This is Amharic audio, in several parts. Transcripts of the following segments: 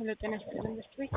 ሄሎ ጤና ይስጥልን በስት ቤት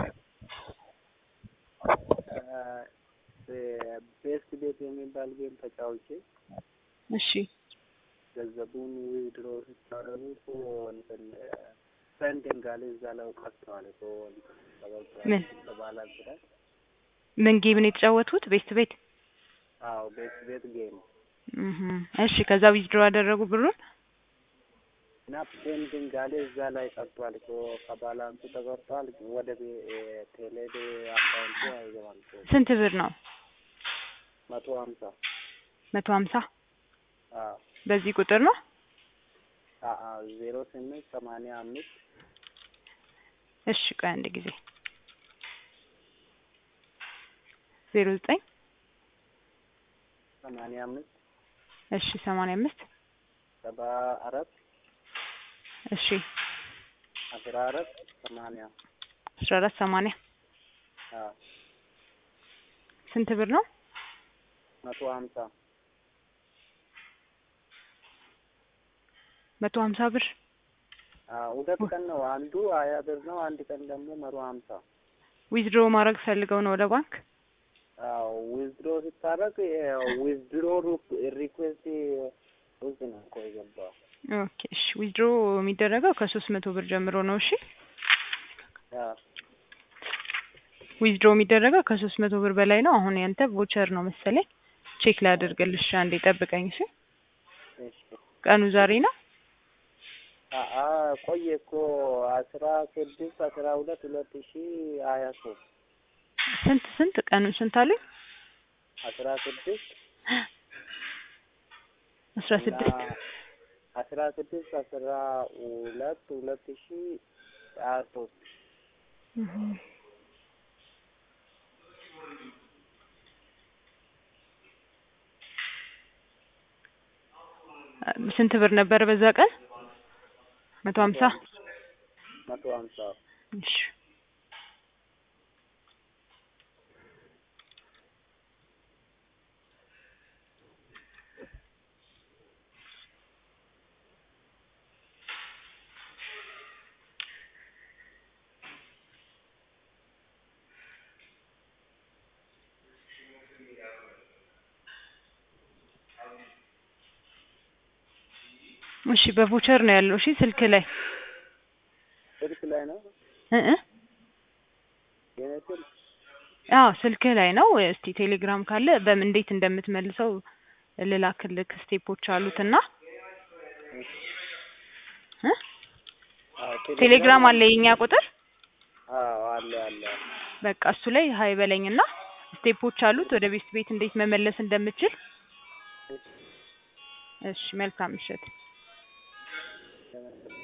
ቤስት ቤት የሚባል ጌም ተጫውቼ እሺ ገንዘቡን ዊድሮ ስታደርጉ እንትን ፈንዲንግ አለ እዛ ላይ ቀርተዋል እኮ ምን? ባላንስ ላይ ምን ጌም ነው የተጫወቱት? ቤስት ቤት አዎ ቤስት ቤት ጌም እህ እሺ ከዛ ዊዝድሮ አደረጉ ብሩን እና ፔንዲንግ አለ እዛ ላይ ቀርቷል እኮ ከባላንሱ ተቆርጧል። ወደ ቤ- ቴሌ አካውንቱ አይገባም እኮ ስንት ብር ነው? መቶ ሀምሳ መቶ ሀምሳ አዎ በዚህ ቁጥር ነው? አዎ ዜሮ ስምንት ሰማንያ አምስት እሺ ቆይ አንድ ጊዜ ዜሮ ዘጠኝ ሰማንያ አምስት እሺ ሰማንያ አምስት ሰባ አራት እሺ አስራ አራት ሰማንያ አስራ አራት ሰማንያ አዎ ስንት ብር ነው? መቶ ሀምሳ መቶ ሀምሳ ብር አዎ ሁለት ቀን ነው። አንዱ ሀያ ብር ነው። አንድ ቀን ደግሞ መቶ ሀምሳ ዊዝድሮ ማድረግ ፈልገው ነው ወደ ባንክ አዎ ዊዝድሮ ስታደርግ ዊዝድሮ ሪኩዌስት ውስጥ ነው እኮ የገባው። ኦኬ እሺ ዊዝድሮ የሚደረገው ከሶስት መቶ ብር ጀምሮ ነው እሺ አዎ ዊዝድሮ የሚደረገው ከሶስት መቶ ብር በላይ ነው አሁን ያንተ ቮቸር ነው መሰለኝ ቼክ ላድርግልሽ አንዴ ጠብቀኝ እሺ እሺ ቀኑ ዛሬ ነው አአ ቆየ እኮ አስራ ስድስት አስራ ሁለት ሁለት ሺ ሀያ ሶስት ስንት ስንት ቀኑ ስንት አሉኝ አስራ ስድስት አስራ ስድስት እና አስራ ስድስት አስራ ሁለት ሁለት ሺ ሀያ ሶስት ስንት ብር ነበረ በዛ ቀን መቶ ሀምሳ መቶ ሀምሳ እሺ እሺ በቮቸር ነው ያለው እሺ ስልክ ላይ ስልክ ላይ ነው እ እ የኔ ስልክ አዎ ስልክህ ላይ ነው እስቲ ቴሌግራም ካለ በምን እንዴት እንደምትመልሰው ልላክልክ ስቴፖች አሉትና እ አዎ ቴሌግራም አለ የኛ ቁጥር አዎ አለ አለ በቃ እሱ ላይ ሀይ በለኝና ስቴፖች አሉት ወደ ቤት ቤት እንዴት መመለስ እንደምችል እሺ መልካም ምሽት እሺ